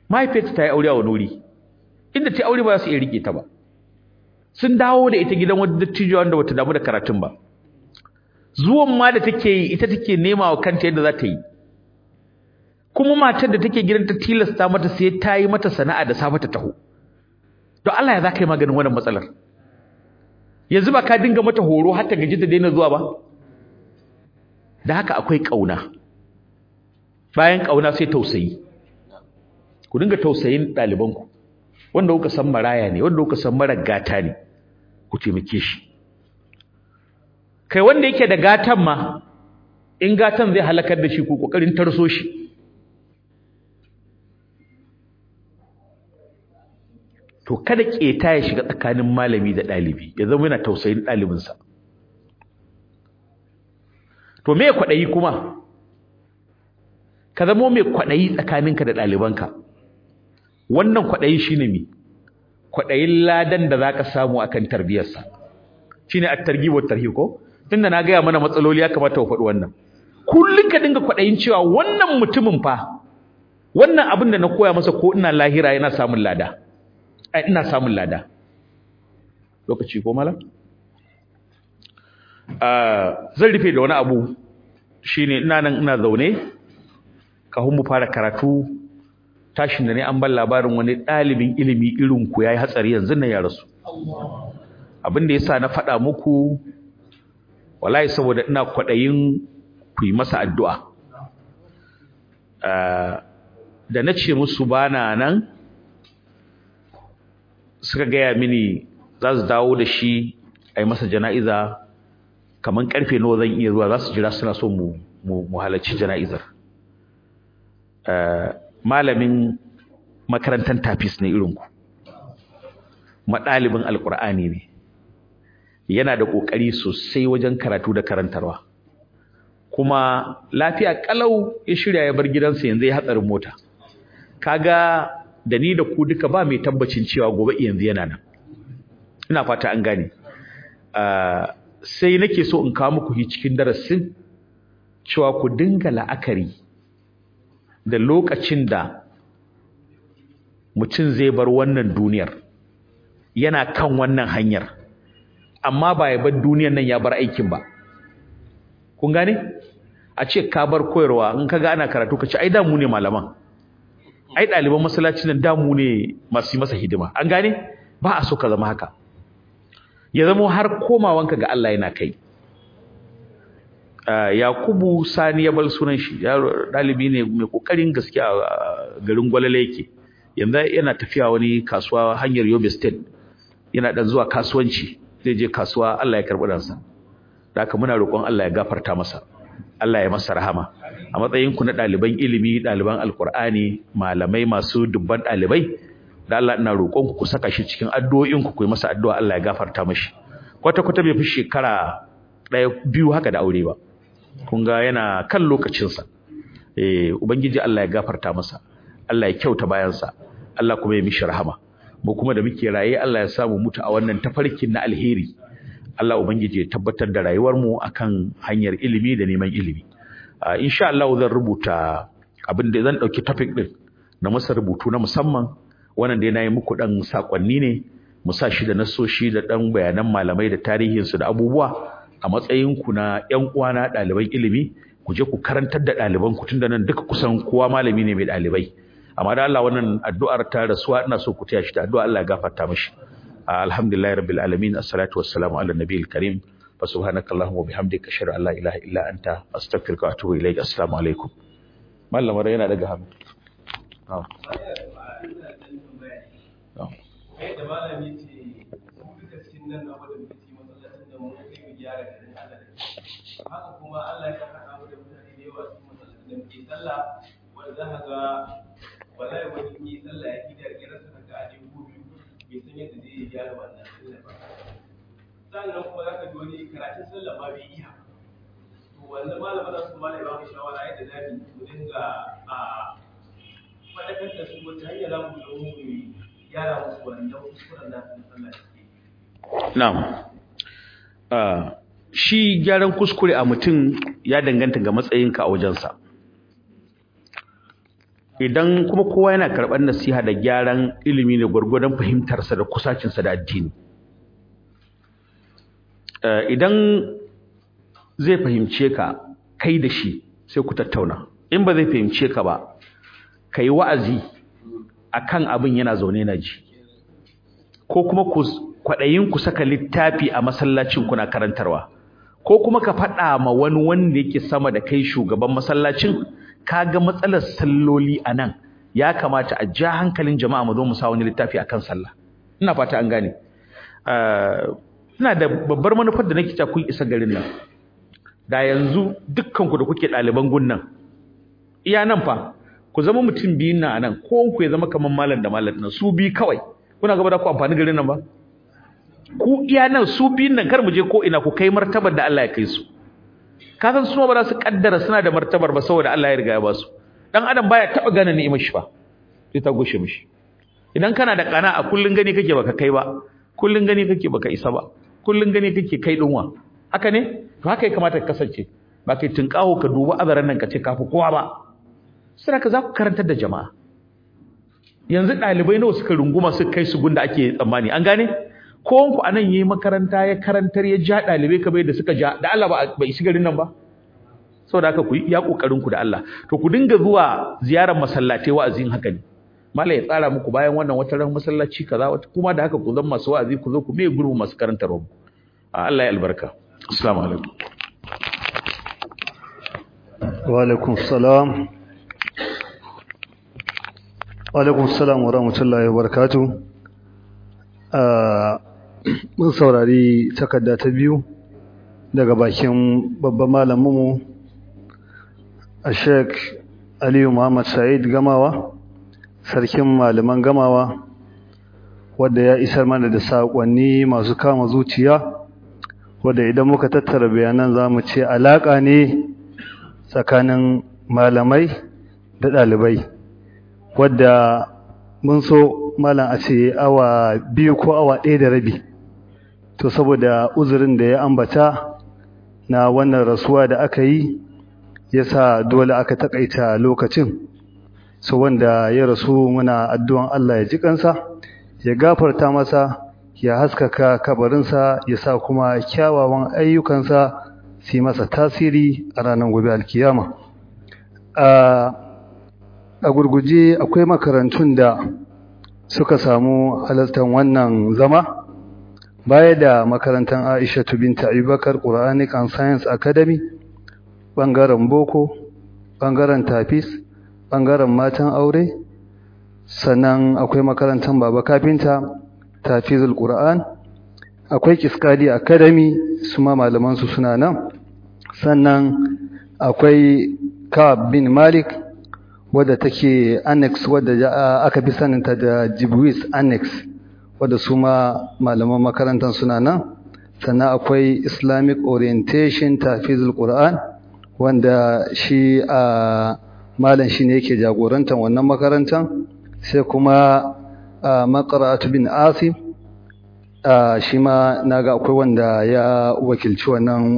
mahaifiyarta ta yi aure a wani wuri inda ta yi aure ba za su iya rike ta ba sun dawo da ita gidan wata dattijo wanda bata damu da karatun ba zuwan ma da take yi ita take nema wa kanta yadda za ta yi kuma matar da take gidan ta tilasta mata sai ta yi mata sana'a da safe ta taho to Allah ya za ka yi maganin wannan matsalar yanzu ba ka dinga mata horo har ta gaji ta daina zuwa ba da haka akwai ƙauna bayan ƙauna sai tausayi ku dinga tausayin ɗalibanku wanda kuka san maraya ne wanda kuka san mara gata ne ku taimake shi kai wanda yake da gatan ma in gatan zai halakar da shi ku kokarin tarso shi to kada keta ya shiga tsakanin malami da ɗalibi ya zama yana tausayin ɗalibinsa to me kwaɗayi kuma ka zama mai kwaɗayi tsakaninka da ɗalibanka wannan kwaɗayi shine me kwaɗayin ladan da zaka samu akan tarbiyarsa shine at-targhib wa tarhib ko tunda na gaya mana matsaloli ya kamata ku faɗi wannan kullun ka dinga kwaɗayin cewa wannan mutumin fa wannan abin da na koya masa ko ina lahira yana samun lada ai ina samun lada lokaci ko malam zan rufe da wani abu shine ina nan ina zaune kafin mu fara karatu tashin da ne an ban labarin wani ɗalibin ilimi irin ku yayi hatsari yanzu nan ya rasu abin da yasa na faɗa muku wallahi saboda ina kwaɗayin ku yi masa addu'a da na ce musu bana nan suka gaya mini za su dawo da shi a yi masa jana'iza kamar karfe nawa zan iya zuwa za su jira suna so mu mu halarci jana'izar malamin makarantar tafis ne irinku maɗalibin alƙur'ani ne yana da ƙoƙari sosai wajen karatu da karantarwa kuma lafiya ƙalau ya shirya ya bar gidansa yanzu ya hatsarin mota kaga da ni da ku duka ba mai tabbacin cewa gobe yanzu yana nan ina fata an gane sai nake so in kawo muku cikin darasin cewa ku dinga la'akari da lokacin da mutum zai bar wannan duniyar yana kan wannan hanyar amma ba ya bar duniyar nan ya bar aikin ba kun gane a ce ka bar koyarwa in ka ga ana karatu ka ce ai damu ne malaman ai ɗaliban masallaci nan damu ne masu yi masa hidima an gane ba a so ka zama haka ya zama har komawanka ga Allah yana kai Yakubu Sani ya bar sunan shi ɗalibi ne mai kokarin gaskiya a garin Gwalale yake yanzu yana tafiya wani kasuwa hanyar Yobe State yana dan zuwa kasuwanci zai je kasuwa Allah ya karɓi ransa da haka muna roƙon Allah ya gafarta masa Allah ya masa rahama a matsayin ku na ɗaliban ilimi ɗaliban alkur'ani malamai masu dubban ɗalibai da Allah ina roƙon ku ku saka shi cikin addu'o'in ku ku yi masa addu'a Allah ya gafarta mashi kwata kwata bai fi shekara ɗaya biyu haka da aure ba kun ga yana kan lokacinsa eh ubangiji Allah ya gafarta masa Allah ya kyauta bayansa Allah kuma ya mishi rahama mu kuma da muke raye Allah ya samu mutu a wannan tafarkin na alheri Allah ubangiji ya tabbatar da rayuwar mu akan hanyar ilimi da neman ilimi uh, insha Allah zan rubuta abin da zan dauki topic din na masa rubutu na musamman wannan da nayi muku dan sakonni ne mu sa shi da nasoshi da dan bayanan malamai da tarihin su da abubuwa a matsayin ku na ƴan uwana ɗaliban ilimi ku je ku karantar da ɗaliban ku tunda nan duka kusan kowa malami ne mai ɗalibai amma da Allah wannan addu'ar ta rasuwa ina so ku taya shi da addu'a Allah ya gafarta mishi alhamdulillahi rabbil alamin assalatu wassalamu ala nabiyil karim fa subhanakallahumma wa bihamdika ashhadu an la ilaha illa anta astaghfiruka wa atubu ilaik assalamu alaikum mallamar yana daga hannu da malami ce mu duka cikin nan na wadda muke masallacin da mu kai mu gyara garin Allah da haka kuma Allah ya saka mu da mutane da yawa cikin masallacin da muke sallah wanda za ka ga wallahi wani yi sallah ya kidar gidan sa ka aje ko biyu bai san yadda zai gyara wannan sallah ba sannan kuma za ka ji wani karatun sallah ma bai iya to wannan malamin da su malai ba mu shawara yadda za mu dinga a faɗakar da su wata hanyar za mu yi mu gyara musu wannan kuskuren nasu na sallah na'am shi gyaran kuskure a mutum ya danganta ga matsayinka a wajensa idan kuma kowa yana karɓar nasiha da gyaran ilimi ne gwargwadon fahimtarsa da kusacinsa da addini idan zai fahimce ka kai da shi sai ku tattauna in ba zai fahimce ka ba ka yi wa'azi akan abin yana zaune na ji ko kuma ku kwaɗayin ku saka littafi a masallacin kuna karantarwa ko kuma ka faɗa ma wani wanda yake sama da kai shugaban masallacin kaga matsalar salloli a nan ya kamata a ja hankalin jama'a mu zo mu sa wani littafi akan sallah ina fata an gane ina da babbar manufar da nake ta kun isa garin nan da yanzu dukkan ku da kuke ɗaliban gunnan iya nan fa ku zama mutum biyun nan anan ko ku ya zama kaman malam da malam nan su bi kawai kuna gaba da ku amfani garin nan ba ku iya nan su biyun nan kar mu je ko ina ku kai martabar da Allah ya kai su ka san su ba za su kaddara suna da martabar ba saboda Allah ya riga ya ba su dan adam baya taba gane ni'imar shi ba sai ta gushe mishi idan kana da kana a kullun gani kake baka kai ba kullun gani kake baka isa ba kullun gani kake kai dinwa haka ne to haka ya kamata ka kasance ba kai tunkaho ka duba azaran nan ka ce kafi kowa ba sai ka za ku karantar da jama'a yanzu ɗalibai nawa suka runguma suka kai su gunda ake tsammani an gane ko ku anan yayi makaranta ya karantar ya ja ɗalibai kamar yadda suka ja da Allah ba bai shiga garin nan ba saboda haka ku yi iya kokarin ku da Allah to ku dinga zuwa ziyarar masallatai wa'azin haka ne malai ya tsara muku bayan wannan wata ran masallaci kaza wata kuma da haka ku zama masu wa'azi ku zo ku me gurbu masu karantarwa Allah ya albarka assalamu alaikum wa alaikum salam wa alaikum salam wa rahmatullahi wa barakatuh mun saurari takarda ta biyu daga bakin babban malaminmu a sheik aliyu muhammad sa'id gamawa sarkin malaman gamawa wadda ya isar mana da saƙonni masu kama zuciya wadda idan muka tattara bayanan za mu ce alaƙa ne tsakanin malamai da ɗalibai wadda mun so malam a ce awa biyu ko awa ɗaya da rabi to saboda uzurin da ya ambata na wannan rasuwa da aka yi yasa dole aka takaita lokacin so wanda ya rasu muna addu'an Allah ya ji kansa ya gafarta masa ya haskaka kabarinsa ya sa kuma kyawawan ayyukansa su masa tasiri a ranar gobe alkiyama a gurguje akwai makarantun da suka samu halartar wannan zama baya da makarantar Aisha binta Abubakar Quranic and Science Academy bangaren boko bangaren tafis bangaren matan aure sannan akwai makarantar Baba Kafinta Tafizul Qur'an akwai Kiskadi Academy su ma malaman su suna nan sannan akwai Kab bin Malik wadda take annex wadda aka fi saninta da Jibwis annex wadda su ma malaman makarantar suna nan sannan akwai Islamic orientation tafizul Qur'an wanda shi a malam shi ne yake jagorantar wannan makarantar sai kuma maqra'atu bin Asim shi ma naga akwai wanda ya wakilci wannan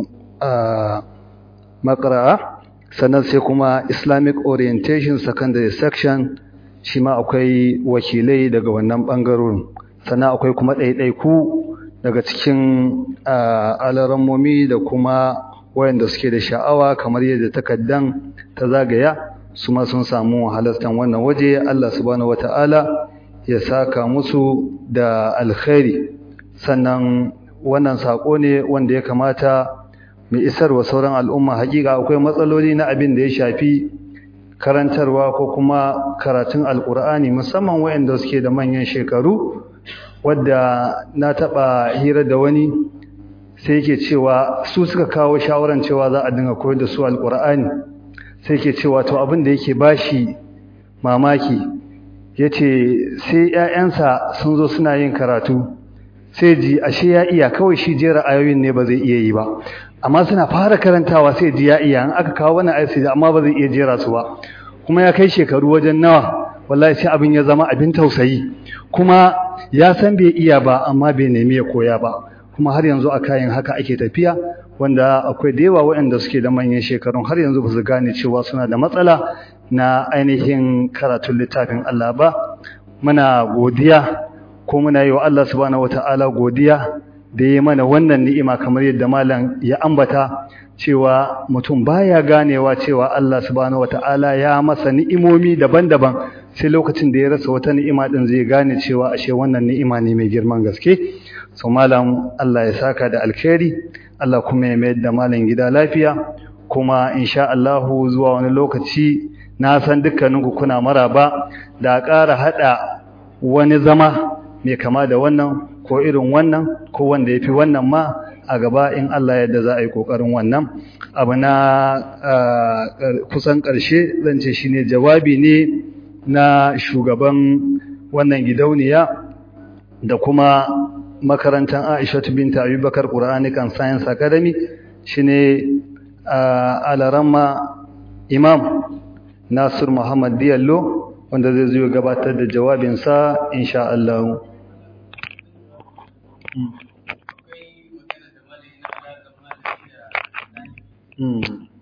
maqra'a sannan sai kuma islamic orientation secondary section shi ma akwai wakilai daga wannan ɓangarorin sannan akwai kuma ɗaiɗaiku daga cikin alarammomi da kuma wayanda suke da sha'awa kamar yadda takaddan ta zagaya su ma sun samu halastan wannan waje Allah subhanahu wata'ala ya saka musu da alkhairi sannan wannan sako ne wanda ya kamata mai isarwa sauran al'umma hakika akwai matsaloli na abin da ya shafi karantarwa ko kuma karatun alkur'ani musamman wayanda suke da manyan shekaru wadda na taba hira da wani sai yake cewa su suka kawo shawaran cewa za a dinga koyar da su alkur'ani sai yake cewa to abin da yake bashi mamaki yace sai ƴaƴansa sun zo suna yin karatu sai ji ashe ya iya kawai shi jera ayoyin ne ba zai iya yi ba amma suna fara karantawa sai ji ya iya in aka kawo wannan ayat sai amma ba zai iya jera su ba kuma ya kai shekaru wajen nawa wallahi sai abin ya zama abin tausayi kuma ya san bai iya ba amma bai nemi ya koya ba kuma har yanzu a kayan haka ake tafiya wanda akwai da yawa waɗanda suke da manyan shekarun har yanzu ba su gane cewa suna da matsala na ainihin karatun littafin Allah ba muna godiya ko muna yi wa Allah subhanahu wata'ala godiya da ya mana wannan ni'ima kamar yadda malam ya ambata cewa mutum baya ganewa cewa Allah subhanahu wata'ala ya masa ni'imomi daban-daban sai lokacin da ya rasa wata ni'ima din zai gane cewa ashe wannan ni'ima ne mai girman gaske so malam Allah ya saka da alkhairi Allah kuma ya mayar da malam gida lafiya kuma insha Allah zuwa wani lokaci na san dukkaninku kuna maraba da ƙara hada wani zama mai kama da wannan ko irin wannan ko wanda yafi wannan ma a gaba in Allah yadda za a yi kokarin wannan abu na kusan ƙarshe zan ce shine jawabi ne na shugaban wannan gidauniya da kuma makarantar Aisha binta Abubakar Quranic and Science Academy shine Alaramma Imam Nasir Muhammad Diallo wanda zai zo gabatar da jawabinsa insha Allah. Mm.